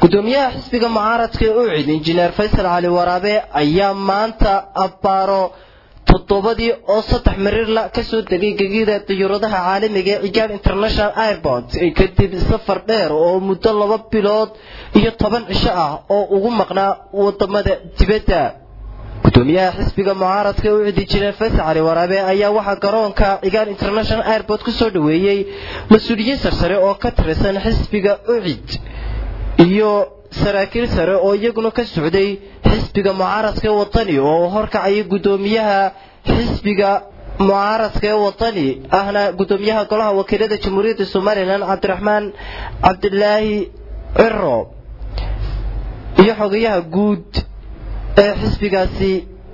gudoomiyaha xisbiga mucaaradka ee ucid injineer faysal cali waraabe ayaa maanta abbaaro toddobadii oo saddex marirla ka soo degay gegida diyuuradaha caalamiga ee cigaad international airport kadib safar dheer oo muddo laba bilood iyo toban cisho ah oo ugu maqnaa wadamada dibadda gudoomiyaha xisbiga mucaaradka ee ucid injineer faysal cali waraabe ayaa waxaa garoonka cigaad international airport ku soo dhoweeyey mas-uuliyiin sarsare oo ka tirsan xisbiga ucid iyo saraakiil sare oo iyaguna ka socday xisbiga mucaaradka ee wadani oo horkacaya gudoomiyaha xisbiga mucaaradka ee wadani ahna gudoomiyaha golaha wakiilada jamhuuriyadda somalilan cabdiraxmaan cabdilaahi ciro iyo xogayaha guud ee xisbigaasi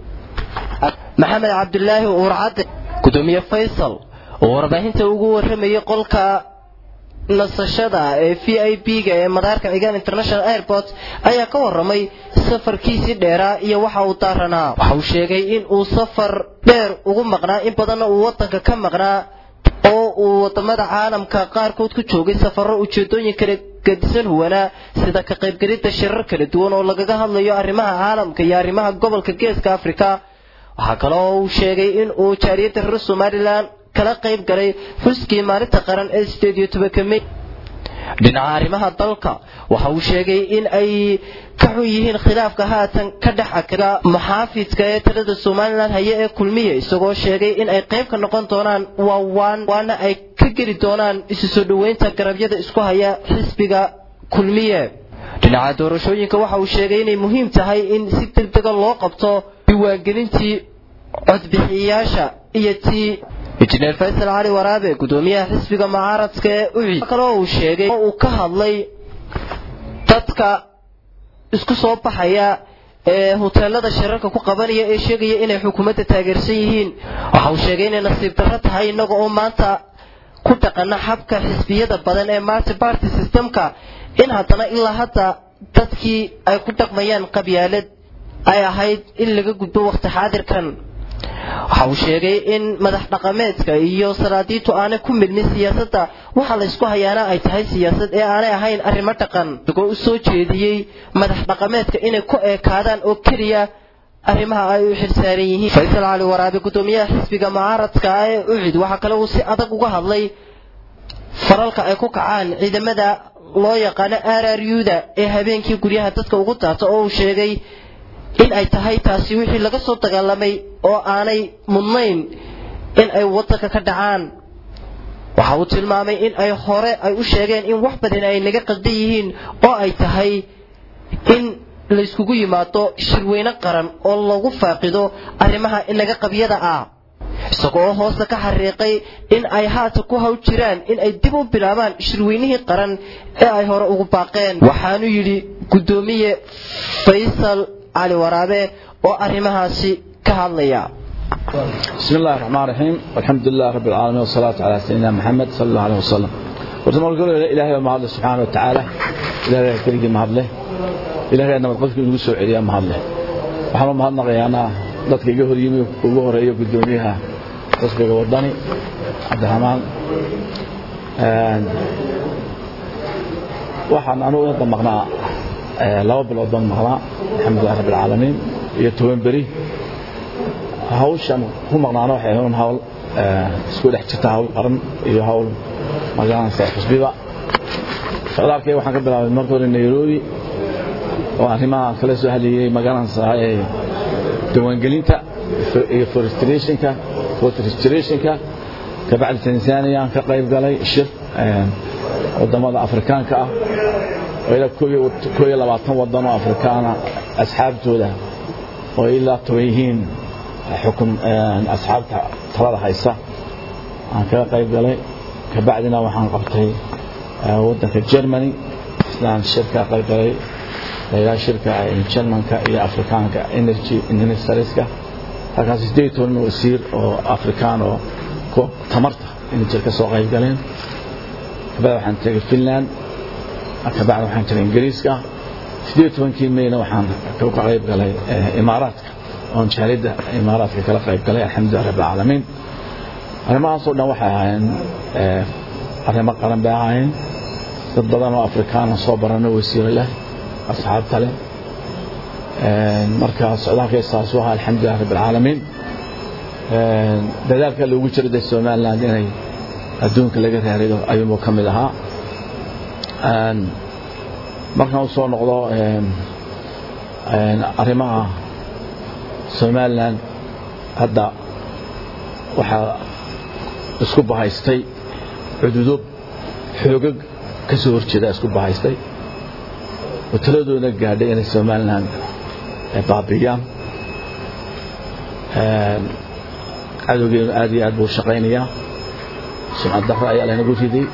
maxamed cabdilaahi uurcadde gudoomiye faysal oo warbaahinta ugu waramayay qolka nasashada ee v i b-ga ee madaarka cigaan international airport ayaa ka waramay safarkiisii dheeraa iyo waxa uu daaranaa waxa uu sheegay in uu safar dheer ugu maqnaa in badanna uu wadanka ka maqnaa oo uu wadamada caalamka qaarkood ku joogay safarro ujeedooyin kala gadisan huwanaa sida ka qaybgelidda shirar kala duwan oo lagaga hadlayo arrimaha caalamka iyo arrimaha gobolka geeska afrika waxaa kale oo uu sheegay in uu jaariyadda reer somalilan kala qayb galay xuskii maalinta qaran ee sideed iyo tobanka mey dhinaca arrimaha dalka waxa uu sheegay in ay ka xun yihiin khilaafka haatan ka dhex akra muxaafidka ee talada somalilan haye ee kulmiya isagoo sheegay in ay qayb ka noqon doonaan waawaan waana ay ka geli doonaan isu soo dhoweynta garabyada isku haya xisbiga kulmiye dhinaca doorashooyinka waxa uu sheegay inay muhiim tahay in si degdega loo qabto diiwaangelintii codbixiyayaasha iyo tii injineer faysal cali waraabe gudoomiyaha xisbiga mucaaradka ee ucid kaloo uu sheegay oo uu ka hadlay dadka isku soo baxaya ee huteelada shirarka ku qabanaya ee sheegaya inay xukuumadda taageersan yihiin waxa uu sheegay inay nasiib darro tahay innaga oo maanta ku dhaqana xabka xisbiyada badan ee marty party systemka in haddana ilaa hadda dadkii ay ku dhaqmayaan qabyaalad ay ahayd in laga gudbo waqti xaadirkan waxa uu sheegay in madax dhaqameedka iyo salaadiintu aanay ku milmin siyaasadda waxa laysku hayaana ay tahay siyaasad ee aanay ahayn arrimo dhaqan isagoo u soo jeediyey madax dhaqameedka inay ku eekaadaan oo keliya arrimaha ay u xilsaaran yihiin faysal cali waraabe gudoomiyaha xisbiga mucaaradka ee ucid waxaa kale uu si adag uga hadlay faralka ay ku kacaan ciidamada loo yaqaano r r u-da ee habeenkii guryaha dadka ugu daata oo uu sheegay in ay tahay taasi wixii laga soo dagaalamay oo aanay mudnayn in ay wadanka ka dhacaan waxa uu tilmaamay in ay hore ay u sheegeen in wax badan ay naga qaldan yihiin oo ay tahay in layskugu yimaado shirweyne qaran oo lagu faaqido arrimaha inaga qabyada ah isagoo hoosta ka xariiqay in ay haata ku haw jiraan in ay dib u bilaabaan shirweynihii qaran ee ay hore ugu baaqeen waxaanu yidhi guddoomiye faysal cali waraabe oo arrimahaasi ka hadlaya بسم الله الرحمن الرحيم والحمد لله رب العالمين والصلاة على سيدنا محمد صلى الله عليه وسلم ورسول الله إلهي وما الله سبحانه وتعالى إلهي كريم ما الله إلهي أنا مقصد كل سوء إلهي ما الله وحنا ما هنا غيانا dadka iga hor yimi ugu horeeyo gudoomiyaha xisbiga wadani cabdiraxmaan waxaan anugu inta maqnaa laba bilood baan maqnaa alxamdulilah rabbi alcaalamiin iyo toban beri hawshan ku maqnaana waxay ahayn hawl isku dhex jirta hawl qaran iyo hawl magaranaysa xusbiba socdaalkay waxaan ka bilaabay marka hore nairobi oo arrimaha kala soo hadlayay magaranaysa diiwaangelinta iyo forestationka forestationka kabacdi tanzania aan ka qayb galay shir wadamada afrikaanka ah oo ilaa koo iyo labaatan wadan oo afrikaana asxaabtooda oo ilaa toban yihiin xukun asxaabta talada haysa aan kaga qayb galay kabacdina waxaan qabtay wadanka germany islaan shirka qayb galay ilaa shirka germanka iyo afrikaanka energy ministerska halkaas sideed toban wasiir oo afrikaan oo tamarta energy ka soo qayb galeen kabacdi waxaan tegay finland kabacdi waxaan jiray ingiriiska sideed tobankii mayna waxaan ka qayb galay imaaraadka oon jaalidda imaaraadka kala qayb galay alxamdulilah rabbi alcaalamiin arrimahaasoo dhan waxay ahaayeen arrimo qaran bay ahaayeen dad badan oo afrikaana soo barano wasiiro leh asxaabta leh marka socdaalkay saas u ahaa alxamdulilah rabbi alcaalamiin dadaalka loogu jiro dee somaliland inay adduunka laga raarido ayuunbuu ka mid ahaa markaan u soo noqdo arrimaha somaliland hadda waxaa isku bahaystay cududo xoogag ka soo horjeeda isku bahaystay oo taladoona gaadhay inay somaliland baabiyaan cadowgeenu aad iyo aad buu shaqaynayaa sumcad darro ayaa laynagu riday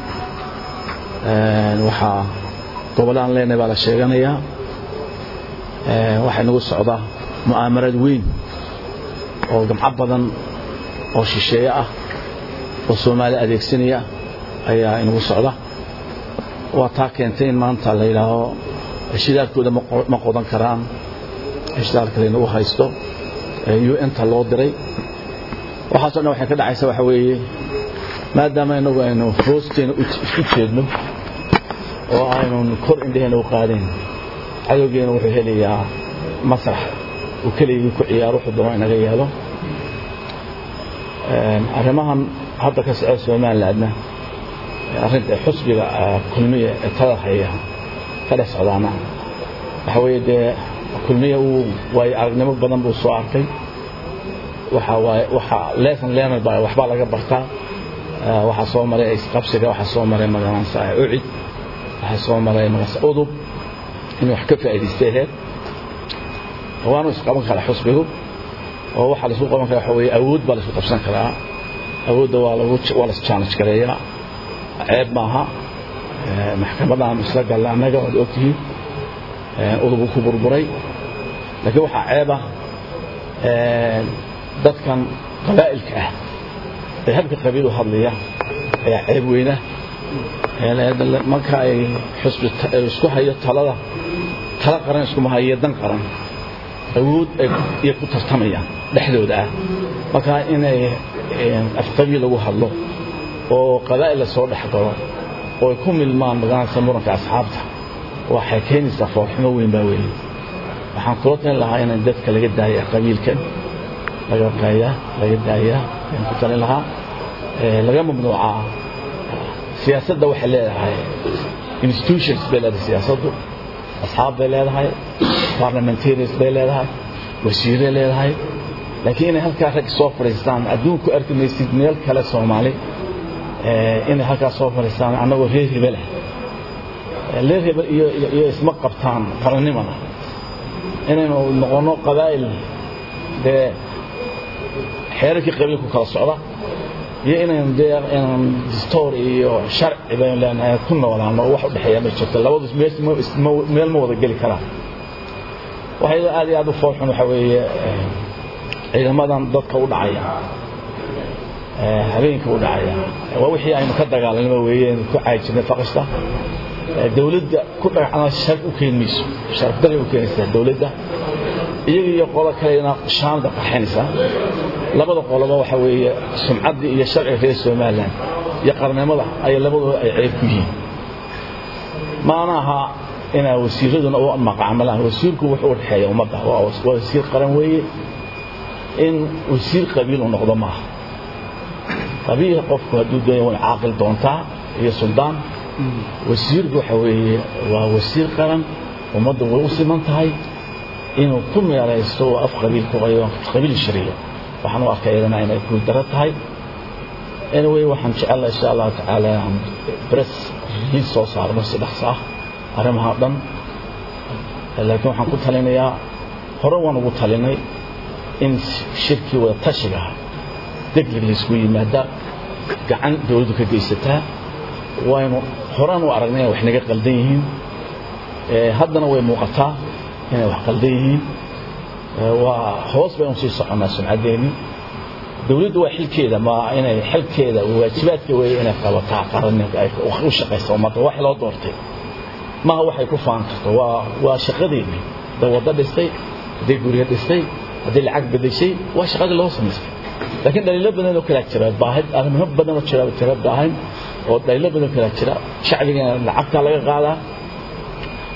waxaa gobollaan leenahay baa la sheeganayaa waxaa inagu socda mu'aamarad weyn oo gamco badan oo shisheeye ah oo soomaali adeegsanaya ayaa inagu socda waa taa keentay in maanta la yidhaaho shidaalkooda ma qodan karaan shidaalka laynagu haysto un-ta loo diray waxaaso dhan waxay ka dhacaysa waxa weeye maadaama inagu aynu hoosteena isku jeedno oo aynun kor indheheena u qaadayn cadowgeena wuxuu helayaa masrax uu keligii ku ciyaaro wuxuu doono inaga yeelo arrimahan hadda ka socda somalilandna arrinta xusbiga kulmiya ee talada haya ka dhex socdaana waxa weeye dee kulmiya uu waayo aragnimo badan buu soo arkay waxa waaye waxa lesson learner baa waxbaa laga bartaa waxaa soo maray isqabsiga waxaa soo maray magaransa ucid waxaa soo maray magaransa udub inuu wax ka faa'iidaystay aheyd waanu isqaban karaa xusbigu oo waxaa laisku qaban karaa waxa weeye awood baa laisku qabsan karaa awoodda waa lagu waa la challenge gareeyaa ceeb maaha maxkamadaan isla galla annaga waad ogtihiin udubu ku burburay laakiin waxaa ceeb ah dadkan qabaa'ilka ah ee habka qabiil u hadlaya ayaa ceeb weyna marka ay xusbi isku hayo talada tala qaran iskuma hayo dan qaran awood ay ku tartamayaan dhexdooda ah marka inay afqabiil lagu hadlo oo qabaa'il la soo dhex galo oo ay ku milmaan magaranaysa muranka asxaabta waxay keenaysaa foorxumo weyn baa weeye waxaan kula talin lahaa in dadka laga daaya qabiilkan laga qaayaa laga daayaa ayaan ku talin lahaa laga mamnuucaa siyaasadda waxay leedahay institutions bay leedahay siyaasaddu asxaab bay leedahay parliamentarians bay leedahay wasiiray leedahay laakiin inay halkaa rag soo fadhiistaan adduunku arki maysid meel kale soomaali inay halkaa soo fadhiistaan annagoo reer hebel ah reer hebel iyo iyo isma qabtaan qarannimada inaynu noqonno qabaa'il dee xeerarkii qabiilku kala socda iyo inaynu dee inaan distoor iyo sharci baynu leenahay ku noolaano wax u dhexeeya ma jirto labadu meel ma wada geli karaan waxay aad iyo aad u foolxun waxa weeye ciidamadan dadka u dhacaya habeenka u dhacaya waa wixii aynu ka dagaalanaba weeyeen ku caajirnay faqista dawladda ku dhagacna sharaf u keeni mayso sharaf daray u keenaysaa dawladda iyaga iyo qolo kalena shaamda qarxinaysa labada qoloba waxa weeye sumcaddii iyo sharciga reer somaliland iyo qarnimada ay labadooda ay ceeb ku yihiin maana aha inaa wasiiraduna u maqacmalaan wasiirku wuxuu u dhexeeya ummadda waa wasiir qaran weeye in wasiir qabiil uu noqdo maaha qabiil qofku hadduu doonya way caaqil doontaa iyo suldaan wasiirku waxa weeye waa wasiir qaran ummadda way u siman tahay inuu ku meeraysto oo af qabiil ku qayo qabiil shariyo waxaan u arkay iyadana inay ku daro tahay anyway waxaan jecelahay insha allahu tacaala aan press release soo saarno si dhaqso ah arrimaha dhan laakiin waxaan ku talinayaa hore waan ugu talinay in shirkii wada tashiga ah degdeg laysku yimaada gacan dowladdu ka geysataa waynu horaan u aragnay inay wax naga qaldan yihiin haddana way muuqataa inay wax qaldan yihiin waa hoos baynu sii soconnaa sumcaddeeni dowladdu waa xilkeeda ma inay xilkeeda waajibaadka weeye inay qabataa qaranimka ay u shaqaysa ummadda wax loo doortay maaha waxay ku faan karto waa waa shaqadeedii hadday waddo dhistay hadday guryo dhistay hadday lacag bedeshay waa shaqadii loo samaystay laakiin dhaliilo badan oo kalaa jira baahid arrimo badan oo jira jira baahan oo dhaliilo badan oo kalaa jira shacbiga lacagta laga qaadaa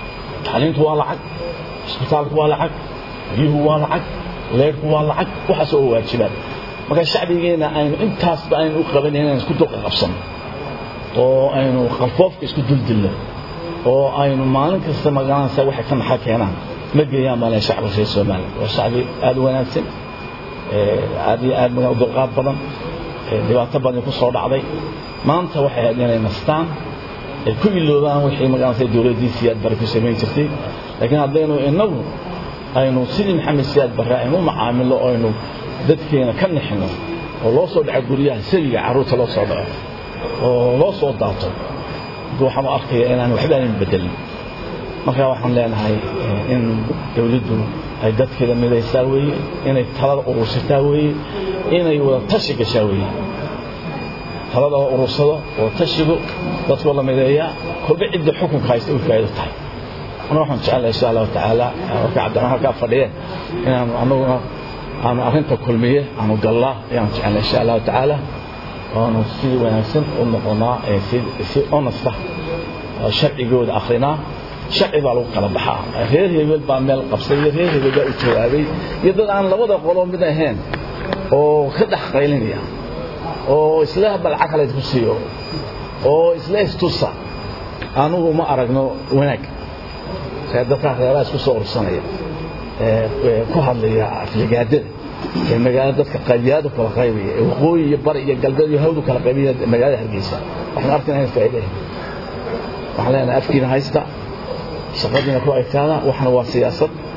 tacliintu waa lacag isbitaalku waa lacag biyuhu waa lacag leerku waa lacag waxaas oo waajibaan marka shacbigeena aynu intaasba aynu u qabanay inaan isku dulqa qabsano oo aynu qalfoofka isku duldilno oo aynu maalin kasta magaranaysa waxay ka naxa keenaan ma geeyaan male shacbi reer soomaaliya waa shacbi aada u wanaagsan aad iyo aad maga dulqaad badan dhibaato badan ku soo dhacday maanta waxay ahayd inay nastaan ay ku iloobaan wixii magaranaysa dowladdii siyaad bare ku samayn jirtay laakiin haddaynu inagu aynu sidii maxamed siyaad bare aynu u macaamilo aynu dadkeena ka nixino oo loo soo dhaco guryaha sabiga carruurta loo soo dhaco oo loo soo daato waxaan u arkaya inaan waxba aanan bedelin marka waxaan leenahay in dowladdu ay dadkeeda midaysaa weeye inay talada urursataa weeye inay wada tashi gashaa weeye talada oo urursado wada tashigu dadkoo la mideeyaa kolba cidda xukunka haysta u faa'iido tahay ana waxaan jecelahay insha allahu tacaala marka cabdiraxmaan halkaa fadhiyeen inaanu anaguna aanu arrinta kulmiye aanu gallaa ayaan jecelnay insha allahu tacaala oonu si wanaagsan u noqonaa si honesta sharcigooda akrinaa sharci baa lagu kala baxaa reer hebel baa meel qabsay iyo reer hebel baa u jawaabay iyo dad aan labada qolo mid ahayn oo ka dhex qaylinaya oo isla balcag kale isku siiyo oo isla istusa anugu ma aragno wanaag dadkaa reeraha isku soo ursanaya ku hadlaya afligaadada ee magaalada dadka qaybiyaadu kala qaybaya ee waqooyi iyo bari iyo galbeed iyo hawdu kala qaybaya magaalada hargeysa waxaan arkayna in faa'iido waxaan leenahay afkiina haysta shaqadiina ku egtaada waxna waa siyaasad